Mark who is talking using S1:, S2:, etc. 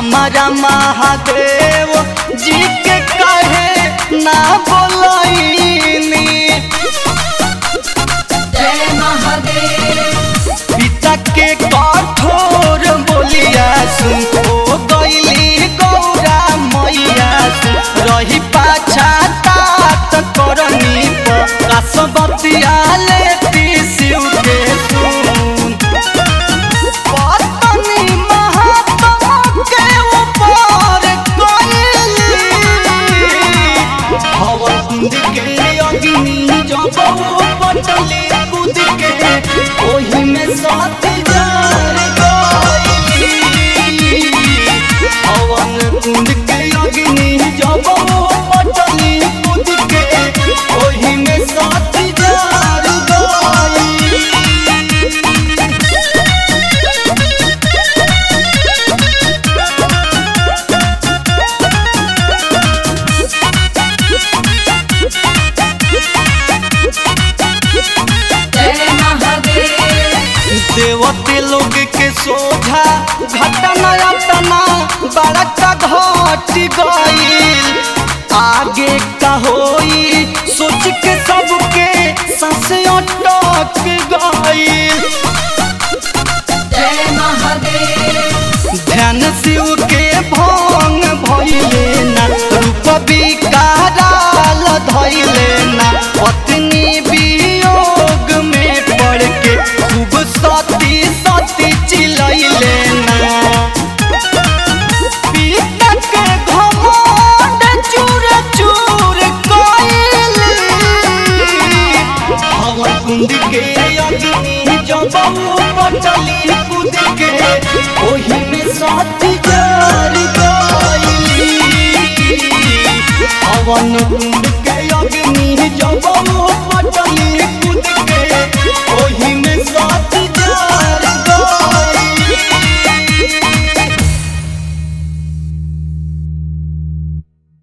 S1: हमारा महादेव जी के कहे ना बोलैनी
S2: जय महादेव
S1: पिता के कठोर बोलिया सुन ओ गईली गौरा मैया सुन रही पाछा तात करनी कसबतिया लेती शिव के सुन पत्नी महात्मा के ऊपर गईली हवा कुंद के अग्नि जब पटले कूद के ओही में साथ जार गईली हवन कुंद के अग्नि जब पटले कूद के ओही में साथ जार गईली
S2: जय महादेव
S1: देवते लोग के सोझा घटना अतना बड़का घट गईल आगे का होई सोच के सबके सांस अटक गईल
S2: जय महादेव
S1: ध्यान शिव के भंग भइले ना रूप विकाराल धइले ना पत्नी वियोग में पड़ के खूब सती सती चिलैले ना पिता के घमंड चूर चूर कइली हवा कुंड के अग्नि जब पटली कूद के ओही में साथी जार गईली हवन कुंड के अग्नि जब पटली